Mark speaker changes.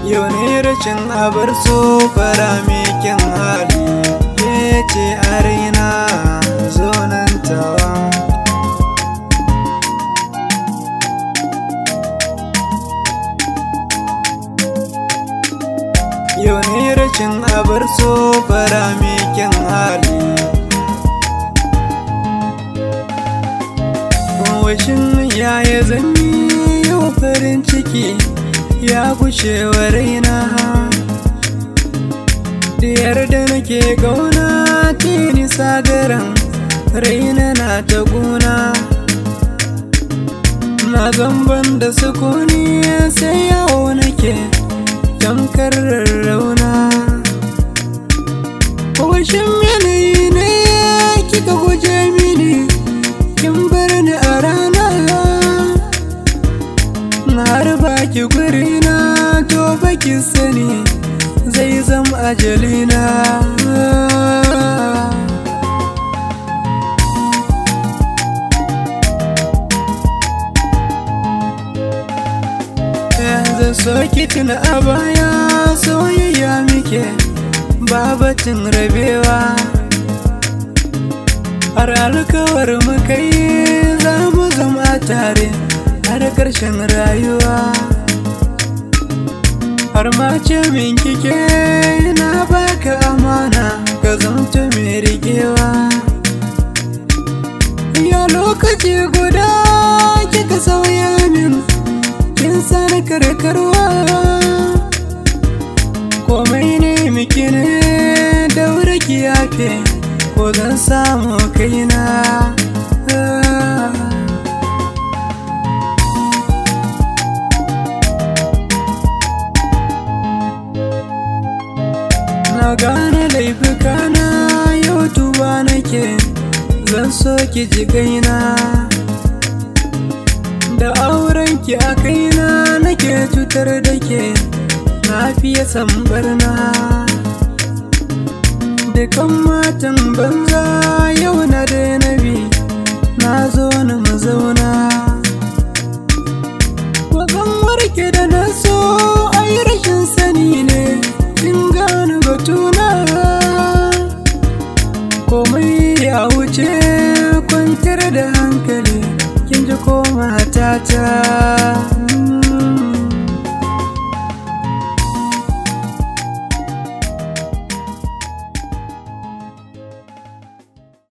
Speaker 1: yau ne rashin abar so fara kyan hali ke ce a raina zonantawa yau ne rashin abar so fara kyan hali washin yaya zanyi yau farin ciki ya gushe wa raina diyar da nake gauna tini sagaran raina na ta guna na zamban da sukuni sai yawo nake tamkar rarrauna washin yanayi ne kika guje mini kin bar ni a rana na harba ki guri na to baki sani zai zam ajalina yanzu soki tuna a baya soyayya muke babatin rabewa har alkawar muka yi za mu zama tare har ƙarshen rayuwa har ma ce min kike na baka amana ka zamta mai rigewa ya lokaci guda kika sauya min kin sani karkarwa komai ne miki ne daura ki yafe ko zan samu kaina na gane laifukana yau tuba nake zan so ki ji gaina da aurenki a kaina nake cutar da ke na fiye sambarna dukan matan banza yau na daina bi na zo na mazauna wakan warke da na so ai rashin sani ne in gane batuna komai ya wuce kwantar da hankali kin ji ko matata